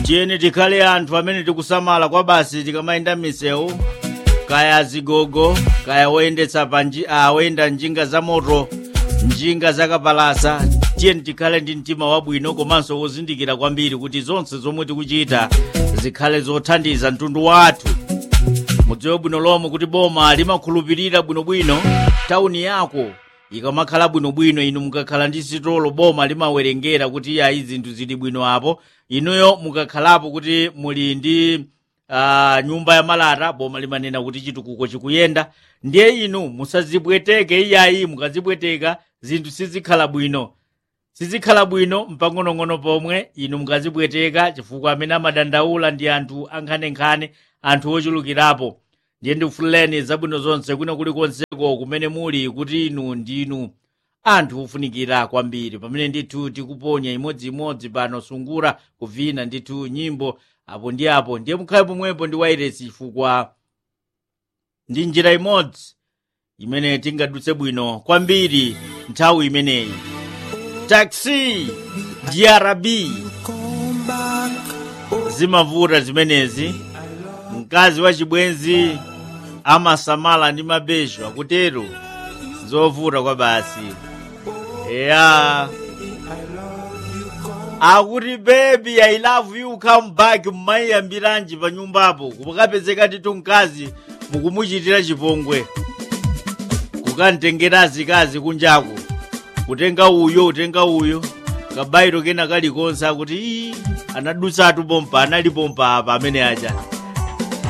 tiyeni tikhale anthu amene tikusamala kwa basi tikamayenda misewu kaya zigogo kaya woyendetsa panji ah, woyenda njinga za moto njinga zakapalasa tiyeni tikhale ndi mtima wabwino komanso wozindikira kwambiri kuti zonse zomwe tikuchita zikhale zothandiza mtundu wathu mudziwe bwino lomwe kuti boma limakhulupirira bwinobwino tawuni yako ikamakhala bwinobwino inu mukakhala ndi sitolo boma limawerengera kuti iyayi zinthu zili bwino apo inuyo mukakhalapo kuti muli ndi uh, nyumba ya malata boma limanena kuti chitukuko chikuyenda ndiye inu musazibweteke iyayi mukazibweteka zinthu sizikhala bwino sizikhala bwino mpang'onong'ono pomwe inu mukazibweteka chifukwa amene amadandaula ndi anthu ankhanenkhane anthu ochulukirapo ndiye ndikufuleni zabwino zonse kwina kulikonseko kumene muli kuti inu ndinu anthu ofunikira kwambiri pamene ndithu tikuponya imodziimodzi pano sungura kuvina ndithu nyimbo apo ndi apo ndiye mukhale pomwepo ndi wairesi chifukwa ndi njira imodzi imene tingadutse bwino kwambiri nthawi imeneyi taxi drb zimavuta zimenezi mkazi wa chibwenzi amasamala ndi mabezo akutero zovuta kwa basi ya akuti baby i love you come back mmayiyambiranji pa nyumbapo kukapezeka titu mkazi mukumuchitira chipongwe kukamtengera azikazi kunjaku kutenga uyo utenga uyo kabairo kena kalikonse akuti ii anadutsatu pompa anali pompa apa amene aja